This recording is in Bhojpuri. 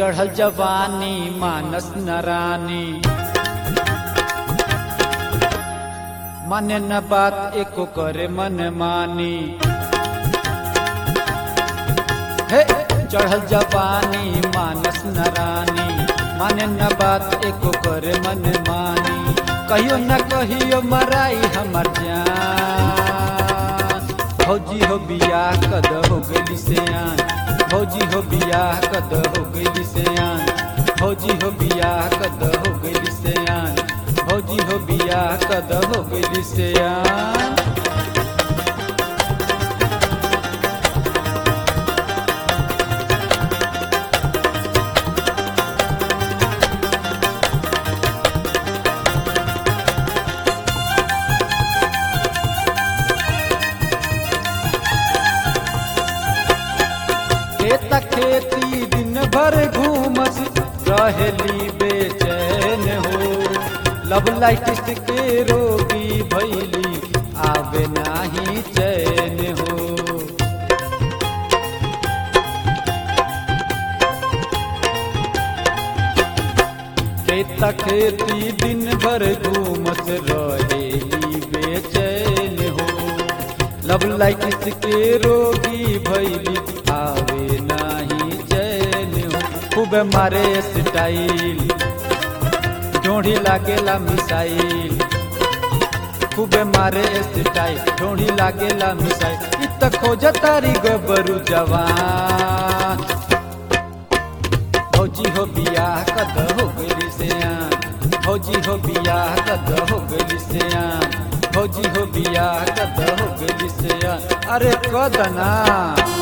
चढ़ल जवानी मानस नरानी माने न बात एको करे मन मानी हे चढ़ल जवानी मानस नरानी माने न बात एको करे मन मानी कहियो न कहियो मराई हमर जान फौजी हो बियाह कद हो गई सियान फौजी हो बियाह कद हो गई सियान फौजी हो बियाह कद हो गई सियान फौजी हो बियाह कद हो गई सियान खेत खेती दिन भर घूमस रहेली बेचैन हो लब लाइट के रोगी भैली आवे नाही चैन हो खेत खेती दिन भर घूमस रहेली बेचैन हो लब लाइट के रोगी भैली आवे नाही चैन हो खूब मारे स्टाइल ढोढ़ी लागेला मिसाइल खूब मारे स्टाइल ढोढ़ी लागेला मिसाइल इत खोज तारी गबरू जवान फौजी हो बियाह कद हो गई सियान फौजी हो बियाह कद हो गई सियान फौजी हो बियाह कद हो गई सियान अरे कद ना